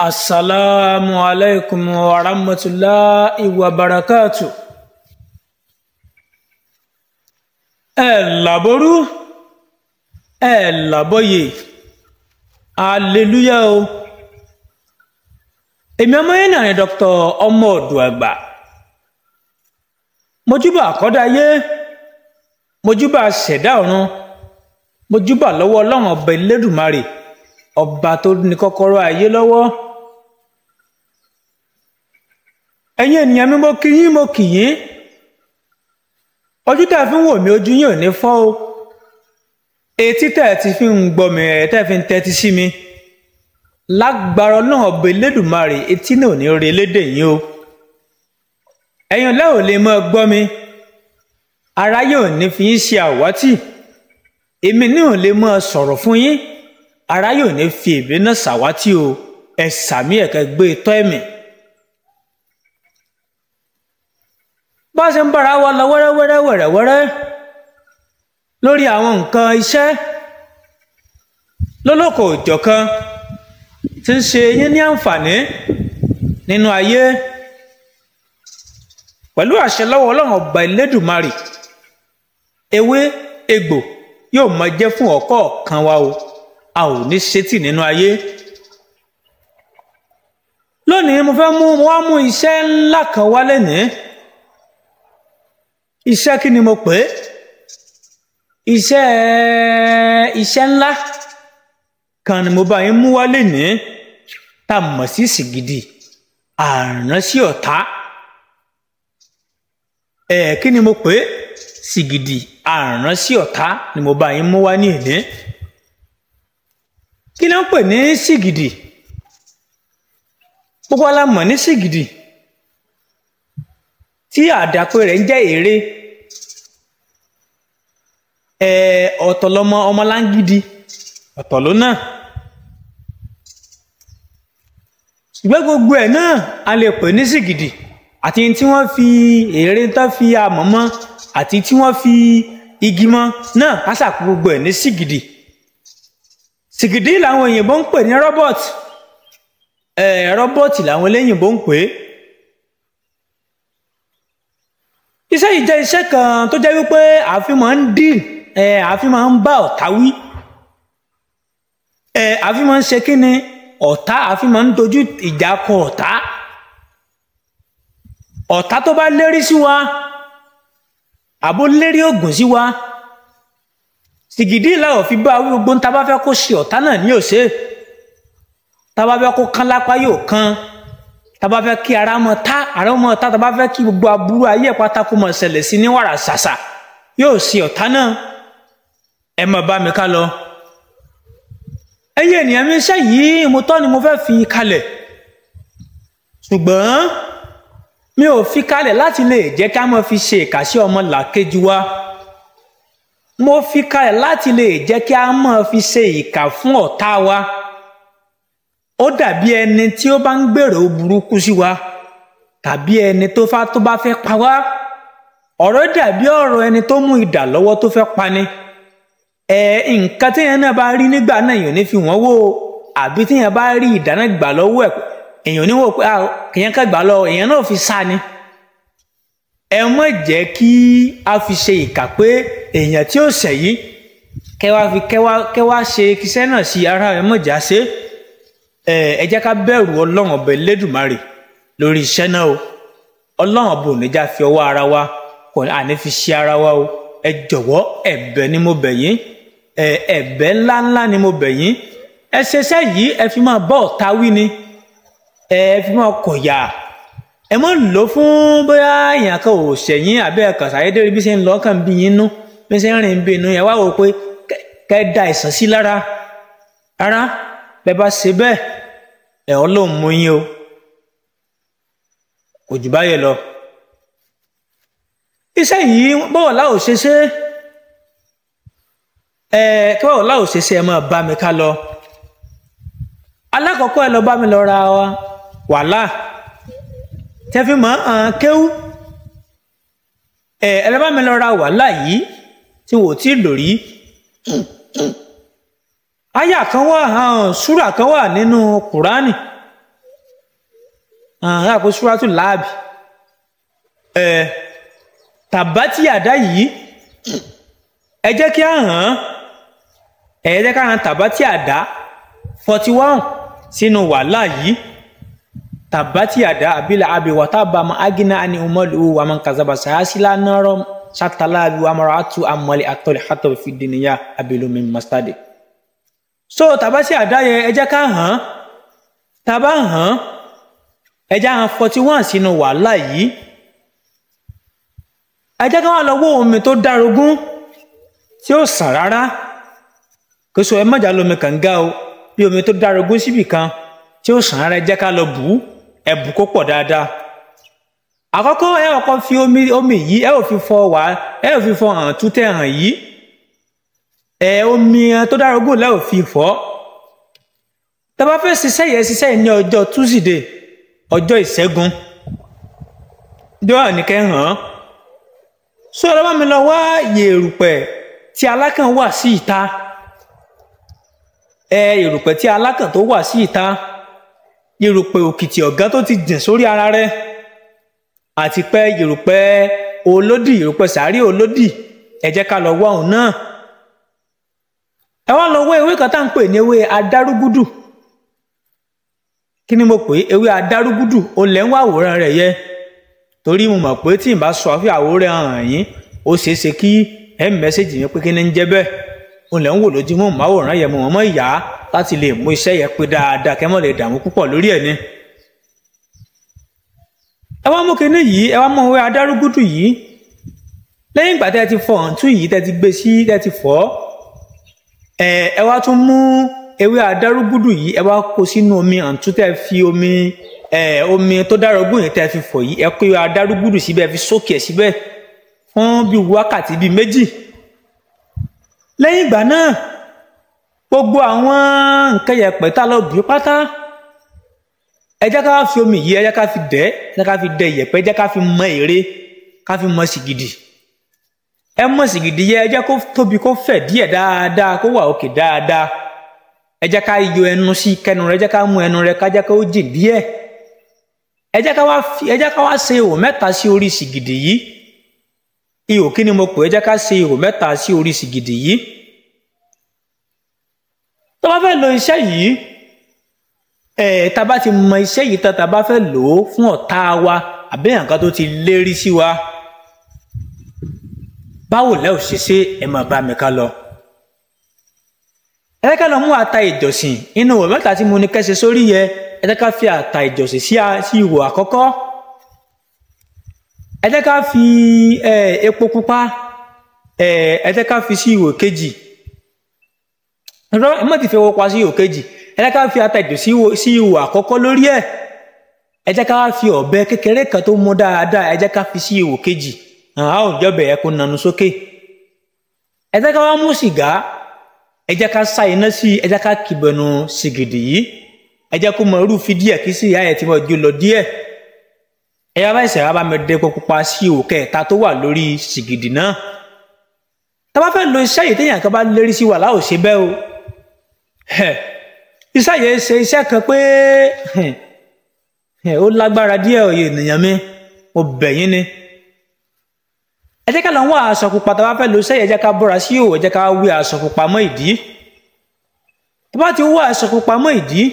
Assalamu alaikum wa rahmatullahi wa barakatuh. Ẹ làbórú, ẹ làbóyè, hallelujah o. Èmi ọmọ yẹn náà ni Dr. ọmọ ọ̀dọ̀ àgbà. Mojúbà àkọ́dáyé, mojúbà ṣẹ̀dá ọ̀run, mojúbà lọ́wọ́ ọlọ́run ọba Elédùmarè, ọba tó ní kọ́kọ́rọ́ ayé lọ́wọ́. ẹ̀yin ènìyàn mi mo kí yín mo kì yín ojú tẹ́ fi ń wò mí ojú yín ò ní fọ́ o etí tẹ́ ti fi ń gbọ́ mi ẹ̀ tẹ́ fi ń tẹ́tí sí mi lágbára náà ọba Elédùmarè etí náà ò ní rí elédè yín o ẹ̀yin ọ̀lẹ́ ò lè mọ́ gbọ́ mi aráyé ò ní fi yín ṣe àwátì èmi náà ò lè mọ́ sọ̀rọ̀ fún yín aráyé ò ní fi èmi náà ṣàwátì o ẹ̀ sàmí ẹ̀kẹ́ gbé tọ́ ẹ̀mí. bá a ṣe ń bára wa lọ wẹ́rẹ́wẹ́rẹ́ wẹ̀rẹ̀wẹ́rẹ́ lórí àwọn nǹkan iṣẹ́ lólókò òjọ̀kan tí ń ṣe yín ní àǹfààní nínú ayé pẹ̀lú àṣẹ lọ́wọ́ ọlọ́run ọba Elédùmarè ewé egbò yóò máa jẹ́ fún ọ̀kọ̀ọ̀kan wa o a ò ní ṣetì nínú ayé lónìí mo fẹ́ mú mo wá mú iṣẹ́ ńlá kan wá lénìí iṣẹ́ kí ni mo pè é iṣẹ́ iṣẹ́ ńlá kan ni mo bá yín mú wá lénìí tá a mọ̀ sí sìgìdì àránsí ọ̀tá ẹ̀ kí ni mo pè é sìgìdì àránsí ọ̀tá ni mo bá yín mú wá ní èní kí ló ń pè ní sìgìdì gbogbo ala mọ̀ ní sìgìdì tí àdàpè rẹ̀ ń jẹ́ èrè ọ̀tọ̀ lọmọ ọmọláńgídì ọ̀tọ̀ ló náà ṣùgbọ́n gbogbo ẹ̀ náà a lè pè ní sìgìdì àti tí wọ́n fi èrè tán fi amọ̀ mọ́ àti tí wọ́n fi igi mọ́ náà á ṣàpò gbogbo ẹ̀ ní sìgìdì sìgìdì làwọn òyìnbó ń pè ní rọ́bọ̀tì rọ́bọ̀tì làwọn eléyìnbó ń pè é iṣẹ́ yìí jẹ́ iṣẹ́ kan tó jẹ́ wípé àfi máa ń dín ẹ̀ àfi máa ń bá ọ̀tá wí ẹ̀ àfi máa ń ṣe kí ni ọ̀tá àfi máa ń dojú ìjà kọ ọ̀tá ọ̀tá tó bá lérí sí wa àbó lérí ògùn sí wa sìgìdì làwọn fi bá wí gbogbo tá a bá fẹ́ kó ṣe ọ̀tá náà ní òṣè tá a bá fẹ́ kó kán lápá yóò kán tàbá fẹ́ kí ara mọ tá ara mọ tá tàbá fẹ́ kí gbogbo aburú ayé pátákó mọ ṣẹlẹ̀ sí ní wàrà ṣàṣà yóò ṣe ọ̀tá náà ẹ mọ bá mi ká lọ. ẹyẹ ènìyàn mi iṣẹ́ yìí mo tọ́ ni mo fẹ́ fi kalẹ̀ ṣùgbọ́n mi ò fi kalẹ̀ láti lè jẹ́ ká mọ̀ fi ṣe ìkà sí ọmọ làkejì wa mo fi kalẹ̀ láti lè jẹ́ kí a mọ̀ fi ṣe ìkà fún ọ̀tá wa ó dàbí ẹni tí ó bá ń gbèrò burúkú sí wa tàbí ẹni tó fá tó bá fẹ́ pa wá ọ̀rọ̀ dàbí ọ̀rọ̀ ẹni tó mú idà lọ́wọ́ tó fẹ́ pani ẹ nǹkan téèyàn náà bá rí nígbà náà èèyàn ní fi wọ́n wò àbí téèyàn bá rí idà náà gbà lọ́wọ́ ẹ̀ èèyàn ní wò pé kèèyàn ká gbà lọ èèyàn náà fi sá ni ẹ mọ̀ jẹ́ kí a fi ṣe ìkà pé èèyàn tí ó ṣẹ̀ yìí kẹwàá fi kẹwàá ṣe kíṣẹ́ náà sí ara ẹ mọ̀ jà ṣe é ẹ jẹ́ ká bẹ̀rù ọlọ́run ọba Elédùmarè lórí iṣẹ́ náà o ọlọ́run ọba ò ní já fi ọwọ́ ara wa kò àní fi ṣe ara wa o ẹ jọ̀wọ́ ẹ̀bẹ̀ ni mo bẹ̀ yín ẹ̀bẹ̀ ńláńlá ni mo bẹ̀ yín ẹ ṣeṣẹ́ yìí ẹ fi máa bọ́ ọ̀tá wí ni ẹ fi máa kọ̀yà ẹ mọ̀ lò fún bóyá èèyàn kan ò ṣẹ̀yìn àbẹ́ ẹ̀kan ṣàyédèrè bí ṣe ń lọ kàn bí yín nú bí ṣe ń rìn bí inú yẹn wá wò pé kẹ́ da ìsàn sí lára rárá bẹ́ẹ̀ bá ṣe bẹ́ẹ̀ ẹ̀ ọ́ ló ń mú yín o kò jù báyẹn lọ. iṣẹ́ yìí bọ́wọ̀ láò ṣe ṣe ẹ kí bọ́wọ̀ láò ṣe ṣe ẹ máa bá mi ká lọ. alákọ̀ọ́kọ́ ẹ lọ bá mi lọ ra wàhálà tẹ́fí mọ́ ọ́n kéwú ẹ ẹ lọ bá mi lọ ra wàhálà yìí tí wò ó tí ì lò rí àyà kan wà hàn súrà kan wà nínú kùránì àwọn àpò súrátù láàbì ẹ tàbátì àdá yìí ẹ jẹ́ kí á hàn án ẹ jẹ́ ká hàn tàbátì àdá forty one sínú wàhálà yìí tàbátì àdá àbílẹ̀ àbíwá tábàmọ́ agínà àni umọ́lù wàmọ́ kazaba sàásìlá náírà sátàlábì wàmọ́ra àtú àmọ́lẹ̀ àtọ́lẹ̀ àtọ́ fìdíníyà abilomi mastadi. so tàbátì àdá yẹn ẹ jẹ́ ká hàn án tàbá hàn án ẹ jẹ́ hàn forty one sínú wàhálà yìí ẹ jẹ́ ká wà lọ wó omi tó dárogún tí ó sàn rárá kò sọ ẹ mọ̀jà lomi kànga o bí omi tó dárogún síbì kan tí ó sàn rárá ẹ jẹ́ ká lọ bù ú ẹ bù kó pọ̀ dáadáa àkọ́kọ́ ẹ kọ́kọ́ fi omi omi yìí ẹ ò fi fọ wá ẹ ò fi fọ hàn tútẹ̀ hàn yìí ẹ omi tó dárogún lẹ́ ò fi fọ́ tẹ́ bá fẹ́ ṣiṣẹ́ yẹn ṣiṣẹ́ yẹn ní ọjọ́ túsídẹ̀ẹ́ ọjọ́ ìṣẹ́gun jọ́wọ́ nìkẹ́ hàn án sọ ẹ lọ́wọ́ mi lọ wá yèrùpẹ̀ tí alákàn wà sí ìta ẹ yèrùpẹ̀ tí alákàn tó wà sí ìta yèrùpẹ̀ òkìtì ọ̀gá tó ti dìn sórí ara rẹ̀ àti pé yèrùpẹ̀ olódì yèrùpẹ̀ sàárì olódì ẹ jẹ́ ká lọ wá òun náà ẹ wá lọ wá ewé kan tá à ń pè ní ewé adárúgúdù kí ni mo pè é ewé adárúgúdù ó lẹ́ ń wá àwòrán rẹ̀ yẹ torí mo mọ̀ pé tí n bá sọ àfi àwòrán hàn yín ó ṣeé ṣe kí ẹ mẹ́sẹ̀jì yẹn pé kí ni ń jẹ́ bẹ́ẹ̀ ó lẹ́ ń wò lójú mọ́ màwòrán yẹn mo mọ̀ mọ́ ìyá láti lè mú iṣẹ́ yẹn pé dáadáa kẹ́ mọ́ lè dààmú púpọ̀ lórí ẹ̀ ni. ẹ wá mú kinní yìí ẹ wá mú ewé adárúgúdù yìí lẹ́yìn ìgbà tẹ́ ẹ ti fọ ọ̀ǹtún yìí tẹ́ ẹ ti gbé sí tẹ́ ẹ ti fọ́ ẹ ẹ wá tún mú ewé adárúgúdù yìí ẹ wá kó sínú omi ọ̀ǹtún tẹ́ ẹ fi omi ẹ omi tó dárọgún yìí tẹ́ ẹ fi fọ̀ yìí ẹ kó ewé adárúgúdù síbẹ̀ ẹ fi sókè síbẹ̀ fún bí wákàtí bíi méjì lẹ́yìn ìgbà náà gbogbo àwọn nǹkan yẹ̀pẹ̀ tá lọ bí pátá ẹ jẹ́ ká fi omi yìí ẹ jẹ́ ká fi dẹ̀ ẹ jẹ́ ká fi dẹ̀ yẹ̀pẹ̀ ẹ jẹ́ ká fi mọ ère ká fi mọ sìgìdì ẹ mọ sìgìdì yẹ ẹ jẹ́ kó tóbi kó fẹ̀ díẹ̀ dáadáa kó wà òkè dáadáa ẹ jẹ́ ká yọ ẹnu sí kẹnu rẹ ẹ jẹ́ ká mú ẹnu rẹ ká jẹ́ kó jìn díẹ̀ ẹ jẹ́ ká wá fi ẹ jẹ́ ká wá ṣe ihò mẹ́ta sí orí sìgìdì yìí ihò kí ni mo pè é ẹ jẹ́ ká ṣe ihò mẹ́ta sí orí sìgìdì yìí tó bá fẹ́ lo iṣẹ́ yìí ẹ̀ tá a bá ti mọ iṣẹ́ yìí tán tá a bá fẹ́ lò ó fún ọ̀tá wa àbí nǹkan tó ti lérí sí wa báwo lẹ́ ò ṣe ṣe ẹ máa bá mi ká lọ. ẹ jẹ́ ká lọ mú ata ìjọsìn inú ìwé mẹ́ta tí mo ní kẹ́sẹ̀ sórí yẹ ẹ jẹ́ ká fi ata ìjọsìn sí sí ihò àkọ́kọ́ ẹ jẹ́ ká fi epo pupa ẹ jẹ́ ká fi sí ihò kejì ẹ má ti fi epo pupa sí ihò kejì ẹ jẹ́ ká fi ata ìjọsìn sí ihò àkọ́kọ́ lórí ẹ̀ ẹ jẹ́ ká fi ọ̀bẹ kékeré kan tó mú dáadáa ẹ jẹ́ ká fi sí ihò kejì àwọn òjọbẹ ẹ kó nanu sókè ẹ jẹ́ ká wá mú sìgá ẹ jẹ́ ká sá iná sí ẹ jẹ́ ká kìbọnù sìgìdì yìí ẹ jẹ́ kó mọ irúfi díẹ̀ kí sì ìyá ẹ ti mọ ju lọ díẹ̀ ẹ yá bá ìṣẹ̀rá bá mi dé epo pupa sí ihò kẹta tó wà lórí sìgìdì náà tá a bá fẹ́ lo iṣẹ́ yìí téèyàn kan bá lérí sí wàhálà ò ṣe bẹ́ẹ̀ o iṣẹ́ yìí ṣe iṣẹ́ kan pé ó lágbára díẹ̀ òye ènìyàn mi mo bẹ̀ yín ni ẹ jẹ́ ká lọ wá aṣọ pupa tá a bá fẹ́ lo sẹ́yìn ẹ jẹ́ ká bọ́ra sí òwò ẹ jẹ́ ká wé aṣọ pupa mọ́ ìdí tó bá ti wá aṣọ pupa mọ́ ìdí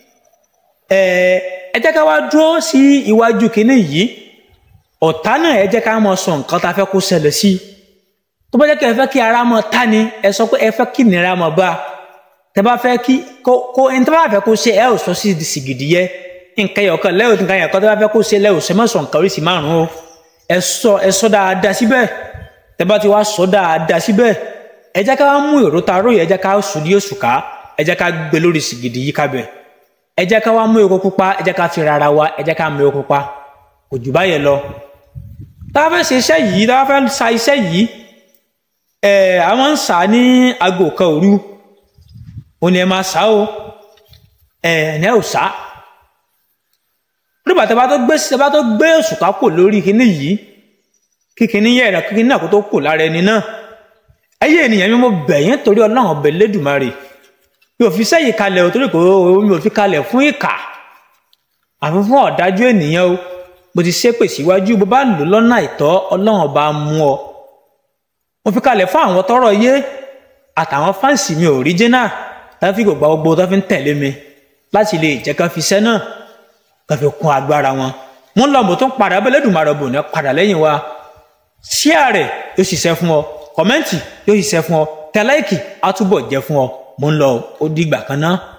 ẹ jẹ́ ká wá dúró sí iwájú kínní yìí ọ̀tá náà ẹ jẹ́ ká mọ sọ nǹkan tá a fẹ́ kó ṣẹlẹ̀ sí tó bá jẹ́ kí ẹ fẹ́ kí ara mọ tá ni ẹ sọ pé ẹ fẹ́ kí ìnira mọ bá tẹ bá fẹ́ kí kó ẹni tó bá fẹ́ kó ṣe ẹ ò sọ sí sìgìdì yẹ nǹkan yọ̀ọ̀kan lẹ́yìn nǹkan yọ̀ọ̀kan tó bá fẹ́ kó ṣe lẹ́yìn òṣèlú mọ̀sán nǹkan oríṣi márùn-ún o ẹ sọ ẹ sọ dáadáa síbẹ̀ tẹ́ bá ti wá sọ dáadáa síbẹ̀ ẹ jẹ́ ká mú èrò ta róye ẹ jẹ́ ká sùn ní oṣù ká ẹ jẹ́ ká gbé lórí sìgìdì yìí kábẹ̀ ẹ jẹ́ ká wá mú epo pupa ẹ jẹ́ ká fi rárá wa ẹ jẹ́ ká mú epo pupa kò jù báyẹn lọ. tá a fẹ́ ṣe iṣẹ́ yìí tá a fẹ́ sa iṣẹ́ yìí ẹ a máa ń sà ní aago kan òru òun ni ẹ máa sà o ẹ ẹ ò sà nígbà tí a bá tó gbé a bá tó gbé òṣùká kò lórí kinní yìí kí kinní yẹ ẹ̀rọ kí kinní náà kó tó kò lára ẹni náà ẹyẹ ènìyàn mi mo bẹ̀ yín torí ọlọ́run ọbẹ̀ lẹ́dùnmarè mi ò fi sẹ́yìn kalẹ̀ o torí pé mi ò fi kalẹ̀ fún ìkà àfi fún ọ̀dájú ènìyàn o mo ti ṣépè síwájú bó bá lò lọ́nà àìtọ́ ọlọ́run ọba mú ọ mo fi kalẹ̀ fún àwọn tọ́rọ̀ yé àtàwọn fáǹsì mi original tá fi gbogbo gbogbo tó fi ń tẹ̀lé mi láti lè jẹ́ ká fi iṣẹ́ náà ká fi kún agbára wọn mo ń lọ mo tún padà bẹ́ẹ̀ lẹ́dùnmarọ̀ bò ní padà lẹ́yìn wa ṣíà rẹ̀ yóò ṣiṣẹ́ fún ọ kọ́mẹ́ǹtì yóò ṣiṣẹ́ fún ọ tẹ láìkì á túbọ̀ jẹ́ fún ọ mo ń lọ ó dìgbà kan náà.